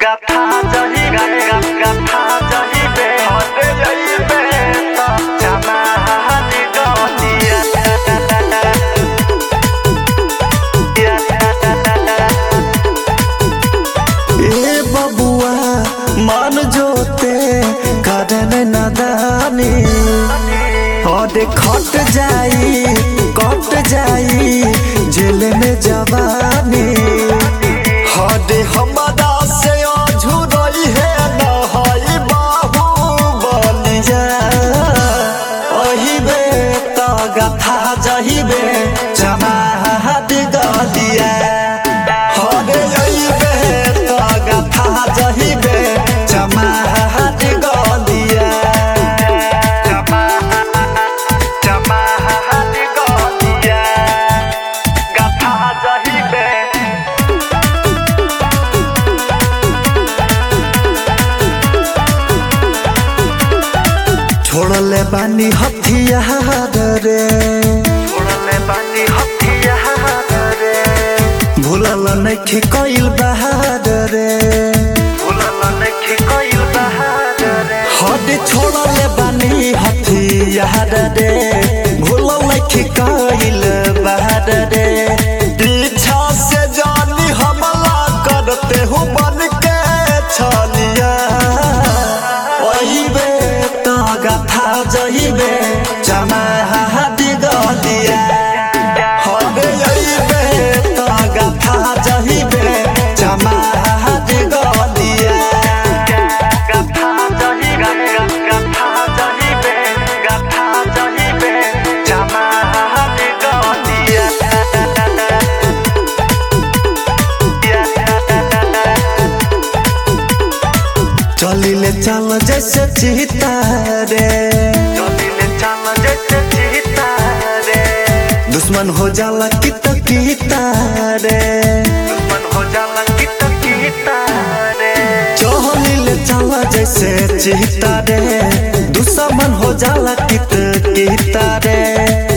गाथा जही गा गा गाथा जही बे हटे जही बे तो जमा हाथी गतिया ए बबुआ मान जोते कारण नदानी अरे खट जाई कट जाई जेल में जवानी हदे हमारा से अझुरई है न हई बाहु बलिया अहिबे त गथा जहिबे जमाहत गदिया हरे अहिबे त गथा जहिबे जमाहत गदिया जमा जमा हाथी गतिया गाथा जही बे छोड़ले बानी हथियार रे छोड़ले बानी हथियार रे भूलल नइखे कइल बहार रे भूलल नइखे कइल बहार रे हद छोड़ले बानी हथियार रे भूलल नइखे कइल बहार रे पीछा से जानी हमला करते हो बन के छलिया ओहिबे त गाथा जहिबे जमा हाथी गदिया हबे अइबे त गाथा जहिबे जमा हाथी गदिया गाथा जही गा गा गाथा जही बे गाथा जही बे जमा हाथी गतिया चलिले चल जैसे चीता रे चलिले चल जैसे चीता रे दुश्मन हो जाला कित कीता रे दुश्मन हो जाला कित कीता रे चलिले चल जैसे चीता रे दुश्मन हो जाला कित कीता रे